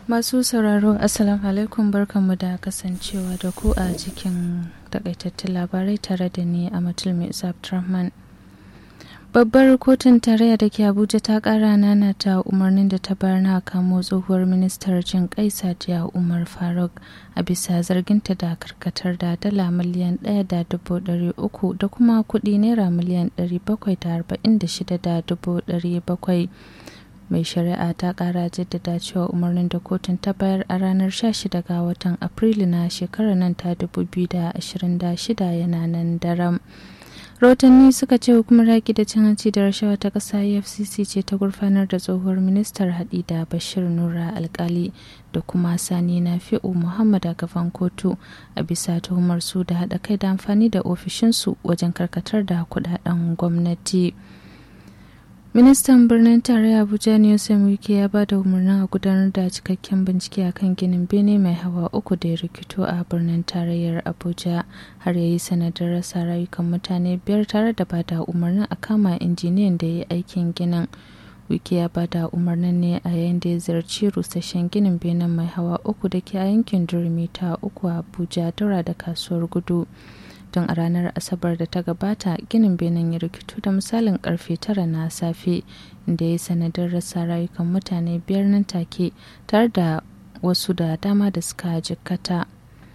Masu sauraro Assalamu alaikum barkanmu da kasancewa da ku a cikin takaitattun labarai tare da ni a Matulmi Abdulrahman. Babbar kotun tarayya da ke Abuja ta kara nana ta umarnin da ta bayar na kamo tsohuwar ministar jin kai Sadiya Umar Faruk a bisa zarginta da karkatar da dala miliyan ɗaya da dubu ɗari uku da kuma kuɗi naira miliyan ɗari bakwai da arba'in da shida da dubu ɗari bakwai. mai shari'a ta kara jaddada cewa umarnin da kotun ta bayar a ranar 16 ga watan afrilu na shekarar nan ta 2026 yana nan daram rahotanni suka ce hukumar yaƙi da cin hanci da rashawa ta ƙasa efcc ce ta gurfanar da tsohuwar ministar haɗi da bashir nura alkali da kuma sani na fi'u muhammad a gaban kotu a bisa tuhumar su da haɗa kai da amfani da ofishinsu wajen karkatar da kuɗaɗen gwamnati. ministan birnin tarayya abuja ne wike ya ba da umarnin a gudanar da cikakken bincike akan ginin bene mai hawa uku da ya rikito a birnin tarayyar abuja har ya yi sanadin rasa rayukan mutane biyar tare da ba da umarnin a kama injiniyan da ya yi aikin ginin wike ya ba da umarnin ne a yayin da ya ziyarci rusasshen ginin benin mai hawa uku da ke a yankin durmi ta uku a abuja daura da kasuwar gudu tun a ranar asabar da ta gabata ginin benin ya rikito da misalin karfe tara na safe inda ya sanadin rasa rayukan mutane biyar nan take tare da wasu da dama da suka jikkata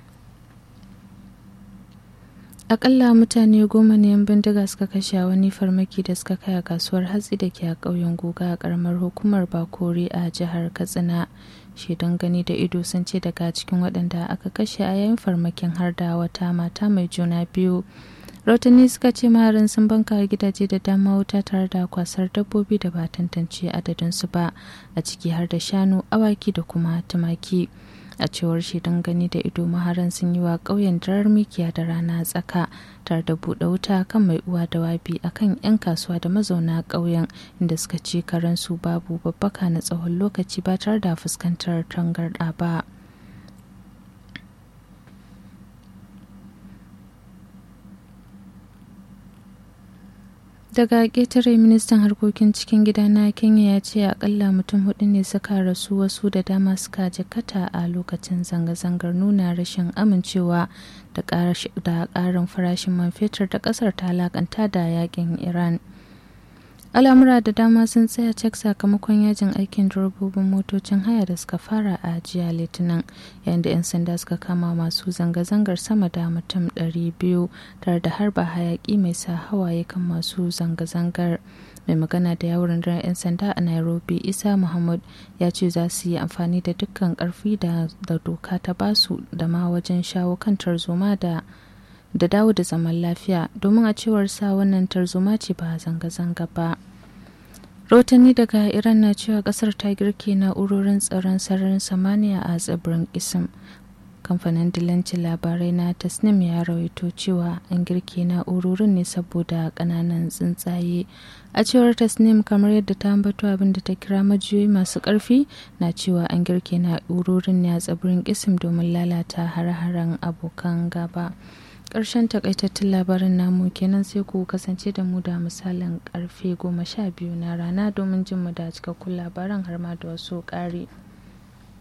akalla mutane goma ne yan bindiga suka kashe wani farmaki da suka kai a kasuwar hatsi da ke a ƙauyen goga a ƙaramar hukumar bakori a jihar katsina shaidan gani da ido sun ce daga cikin waɗanda aka kashe a yayin farmakin har da wata mata mai juna biyu rautani suka ce maharin sun banka gidaje da dama wuta tare da kwasar dabbobi da ba tantance adadinsu ba a ciki har da shanu awaki da kuma tumaki a cewar shaidan gani da ido maharan sun yi wa ƙauyen darar mikiya da rana tsaka tare da buɗe wuta kan mai uwa da wabi a kan 'yan kasuwa da mazauna ƙauyen inda suka ci karensu babu babbaka na tsawon lokaci ba tare da fuskantar tangarɗa ba. daga ƙetare ministan harkokin cikin gida na kenya ya ce akalla mutum hudu ne suka rasu wasu da dama suka jikata a lokacin zanga-zangar nuna rashin amincewa da ƙarin farashin man fetur da ƙasar ta alakanta da yakin iran al'amura da dama sun tsaya cak sakamakon yajin aikin direbobin motocin haya da suka fara a jiya litinin yayin da 'yan sanda suka kama masu zanga-zangar sama da mutum 200 tare da harba hayaki mai sa hawaye kan masu zanga-zangar mai magana da yawon rundunar 'yan sanda a nairobi isa muhammad ya ce za su yi amfani da dukkan karfi da doka ta basu da ma wajen shawo kan tarzoma da da dawo da zaman lafiya domin a cewar sa wannan tarzoma ce ba zanga-zanga ba rahotanni daga iran na cewa kasar ta girke na'urorin tsaron sararin samaniya a tsibirin isim kamfanin dilancin labarai na tasnim ya rawaito cewa an girke na'urorin ne saboda kananan tsuntsaye a cewar tasnim kamar yadda ta ambato abin da ta kira majiyoyi masu karfi na cewa an girke na'urorin ne a tsibirin isim domin lalata hare-haren abokan gaba ƙarshen takaitattun labarin namu kenan sai ku kasance da mu da misalin karfe goma sha biyu na rana domin jin mu da cikakkun labaran har ma da wasu ƙari.